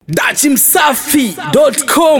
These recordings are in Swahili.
dachimsafi.com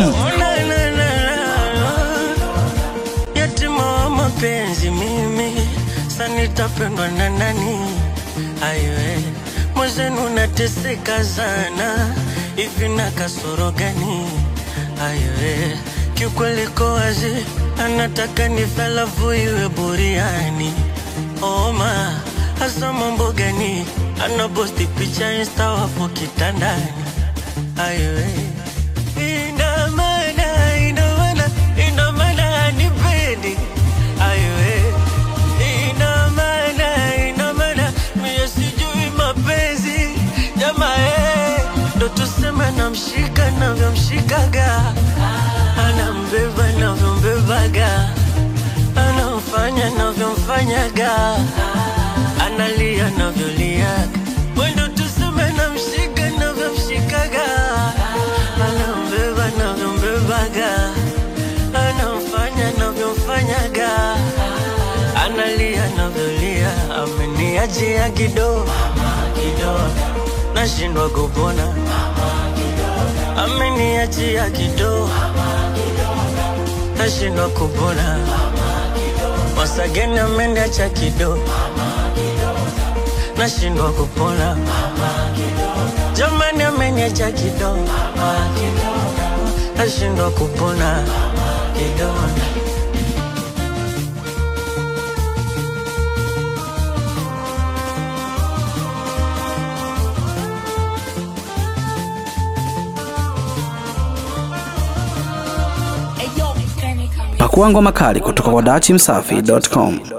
yatima wa mapenzi mimi sanitapendwa na nani ayoe mwezenu nateseka sana hivi na kasoro gani ayoe kiukweli ko wazi anataka nifalafu iwe buriani oma hasa mambo gani anaposti picha insta wapo kitandani ayoe ina maana ina maana ina maana hanipendi ayoe ina maana ina maana mie sijui mapenzi jamaa eh, ndo tuseme namshika navyomshikaga anambeba navyombebaga anamfanya navyomfanyaga analia navyoliaga wendo tuseme namshika navyomshikaga anambeba navyombebaga anamfanya navyomfanyaga analia navyolia ameniachia kido kido nashindwa kupona ameniachia kido nashindwa kupona wasageni ameniacha kido nashindwa kupona jamani ameniacha kido nashindwa kupona kidonda pakua ngoma kali kutoka kwa dachimsafi.com